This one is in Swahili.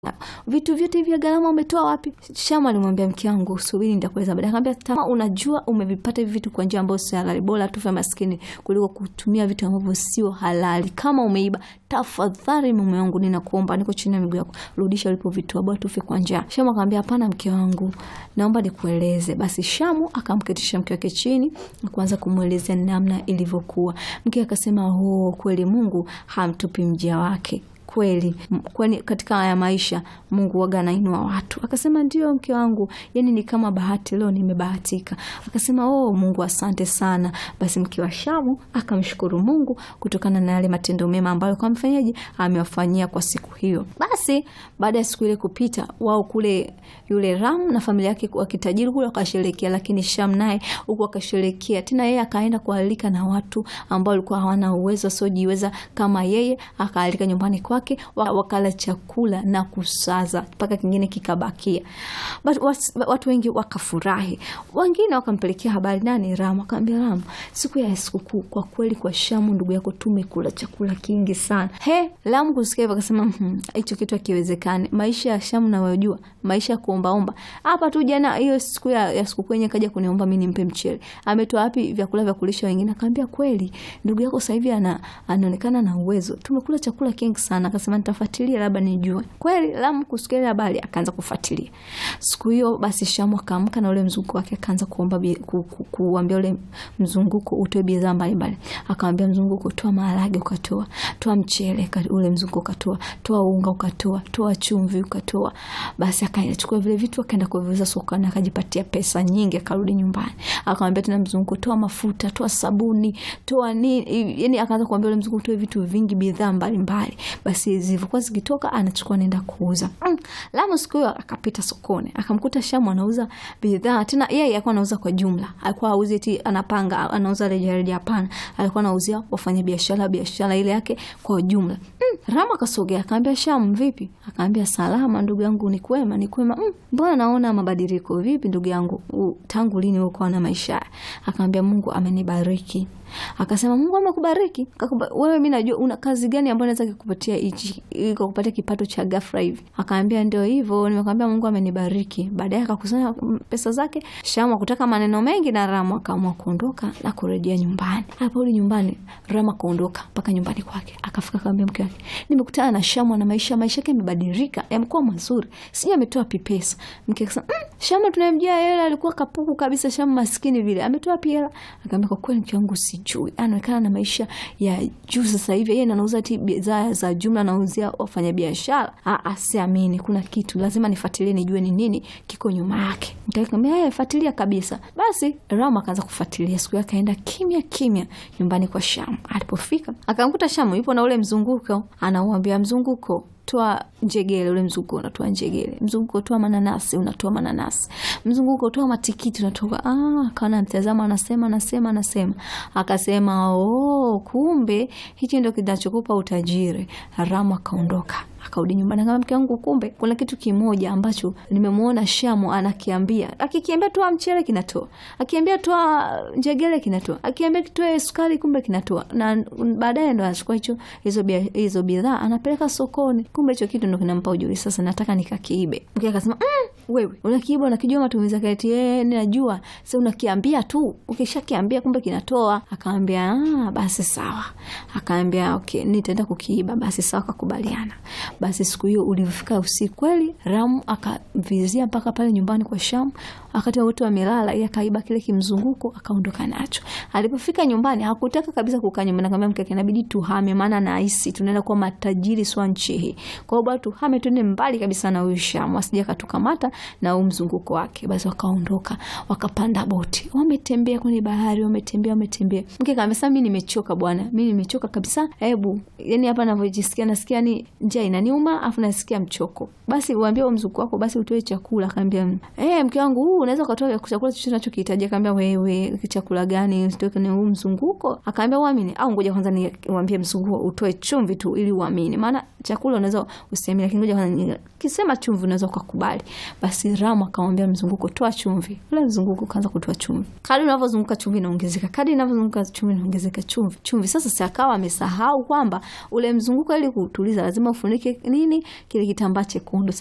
vitu vyote vya gharama umetoa wapi? Shama alimwambia mke wangu, subiri nitakueleza baadaye. Akamwambia kama unajua umevipata hivi vitu kwa njia ambayo sio halali, bora tufe maskini kuliko kutumia vitu ambavyo sio halali. Kama umeiba, tafadhali mume wangu, ninakuomba, niko chini ya miguu yako, rudisha ulipovitoa, bora tufe kwa njaa. Shamu akamwambia hapana, mke wangu, naomba nikueleze. Basi Shamu akamketisha mke wake chini na kuanza kumwelezea namna ilivyokuwa. Mke akasema, oh, kweli Mungu hamtupi mja wake kweli kwani katika haya maisha Mungu waga anainua watu. Akasema ndio mke wangu, yani ni kama bahati, leo nimebahatika. Akasema oh, Mungu asante sana. Basi mke wa Shamu akamshukuru Mungu kutokana na yale matendo mema ambayo kwa mfanyaji amewafanyia kwa siku hiyo. Basi baada ya siku ile kupita, wao kule yule Ram na familia yake wakitajiri kule wakasherekea, lakini Sham naye huku akasherekea tena, yeye akaenda kualika na watu ambao walikuwa hawana uwezo wasiojiweza kama yeye, akaalika nyumbani kwa wakala chakula na kusaza mpaka kingine kikabakia. Watu wengi wakafurahi, wengine wakampelekea habari nani, Ramu. Akaambia Ramu, siku ya sikukuu kwa kweli kwa Shamu ndugu yako tumekula chakula kingi sana. He, Ramu kusikia hivyo akasema hicho kitu hakiwezekani. Maisha ya Shamu nawajua, maisha ya kuombaomba. Hapa tu jana hiyo siku ya, ya sikukuu yenyewe kaja kuniomba mimi nimpe mchele. Ametoa wapi vyakula vya kulisha wengine? Akaambia kweli ndugu yako sasa hivi ana, anaonekana na uwezo, tumekula chakula kingi sana akasema nitafuatilia labda nijue kweli. Lamu kusikia ile habari akaanza kufuatilia. Siku hiyo basi Shamu akaamka na ule mzunguko wake akaanza kuomba ku, ku, kuambia ule mzunguko utoe bidhaa mbalimbali. Akamwambia mzunguko, toa maharage ukatoa, toa mchele ule mzunguko ukatoa, toa unga ukatoa, toa chumvi ukatoa. Basi akachukua vile vitu akaenda kuviuza sokoni akajipatia pesa nyingi, akarudi nyumbani. Akamwambia tena mzunguko, toa mafuta, toa sabuni, toa nini, yani akaanza kuambia ule mzunguko toe vitu vingi, bidhaa mbalimbali basi zilivyokuwa zikitoka anachukua naenda kuuza. Mm. Lamu siku hiyo akapita sokoni akamkuta Shamu anauza bidhaa tena, yeye alikuwa anauza kwa jumla, alikuwa auzi eti anapanga anauza rejareja. Hapana, alikuwa anauzia wafanya biashara biashara ile yake kwa jumla. Mm. Ramu akasogea akamwambia Shamu, vipi? Akaambia salama ndugu yangu, ni kwema, ni kwema. Mm. Mbona naona mabadiliko? Vipi ndugu yangu, tangu lini uko na maisha? Akamwambia Mungu amenibariki. Akasema Mungu amekubariki wewe, mimi najua una kazi gani ambayo naweza kukupatia hichi kukupatia kipato cha ghafla hivi? Akaambia ndio hivyo, nimekwambia Mungu amenibariki. Baadaye akakusanya pesa zake. Shamu kutaka maneno mengi na Ramu akaamua kuondoka na kurejea nyumbani. Aliporudi nyumbani, Ramu akaondoka mpaka nyumbani kwake, akafika akamwambia mke wake, nimekutana na Shamu na maisha maisha yake yamebadilika, yamekuwa mazuri, sijui ametoa wapi pesa. Mke akasema mm, Shamu tunayemjua yeye alikuwa kapuku kabisa, Shamu maskini vile, ametoa wapi hela? Akaambia kwa kweli mke wangu si juu anaonekana na maisha ya juu sasa hivi. Yeye anauza ti bidhaa za jumla, anauzia wafanyabiashara. Asiamini, kuna kitu lazima nifuatilie, nijue ni nini kiko nyuma yake. Nikamwambia yeye fuatilia kabisa. Basi Ramu akaanza kufuatilia. Siku yake akaenda kimya kimya nyumbani kwa Shamu. Alipofika akamkuta Shamu yupo na ule mzunguko, anauambia mzunguko toa njegele, ule mzunguko unatoa njegele, mzunguko toa mananasi, unatoa mananasi, mzunguko toa matikiti, unatoa. Ah, akaona mtazama, anasema anasema anasema, akasema oh, kumbe hichi ndio kinachokupa utajiri. Ramu akaondoka akarudi nyumbani, kama mke wangu, kumbe kuna kitu kimoja ambacho nimemwona Shamu anakiambia. Akikiambia toa mchele kinatoa, akiambia toa njegele kinatoa, akiambia kitoe sukari, kumbe kinatoa, na baadaye ndo anachukua hicho hizo hizo bidhaa anapeleka sokoni, kumbe hicho kitu ndo kinampa ujuri. Sasa nataka nikakiibe. Mke akasema mm, wewe unakiiba, unakijua matumizi yake? Eti eh, ninajua. Sasa unakiambia tu, ukishakiambia kumbe kinatoa. Akaambia ah, basi sawa. Akaambia okay, nitaenda kukiiba. Basi sawa, kakubaliana. Basi siku hiyo ulivyofika usiku kweli, Ramu akavizia mpaka pale nyumbani kwa Shamu, wakati wote wamelala, yeye akaiba kile kimzunguko akaondoka nacho. Alipofika nyumbani hakutaka kabisa kukaa nyumbani, akamwambia mke wake, inabidi tuhame, maana nahisi tunaenda kuwa matajiri swa nchi hii. Kwa hiyo bwana, tuhame tuende mbali kabisa na huyu Shamu, asije katukamata na huu mzunguko wake. Basi wakaondoka, wakapanda boti, wametembea kwenye bahari, wametembea, wametembea. Mke akamwambia, sasa mimi nimechoka bwana, mimi nimechoka kabisa, hebu yani hapa ninavyojisikia nasikia ni njaa inaniuma, afu nasikia mchoko. Basi uambie huo mzunguko wako basi utoe chakula. Akaambia eh, mke wangu huu unaweza ukatoa chakula chochote unachokihitaji. Akaambia wewe, chakula gani tuweke ni huu mzunguko? Akaambia uamini au ngoja kwanza niwaambie mzunguko utoe chumvi tu ili uamini, maana chakula unaweza usiamini, lakini ngoja kwanza kisema chumvi unaweza ukakubali. Basi Ramu akamwambia mzunguko, toa chumvi. Ule mzunguko kaanza kutoa chumvi. Kadri unavyozunguka chumvi inaongezeka, kadri inavyozunguka chumvi inaongezeka, chumvi chumvi. Sasa si akawa amesahau kwamba ule mzunguko ili kuutuliza lazima ufunike nini, kile kitambaa chekundu.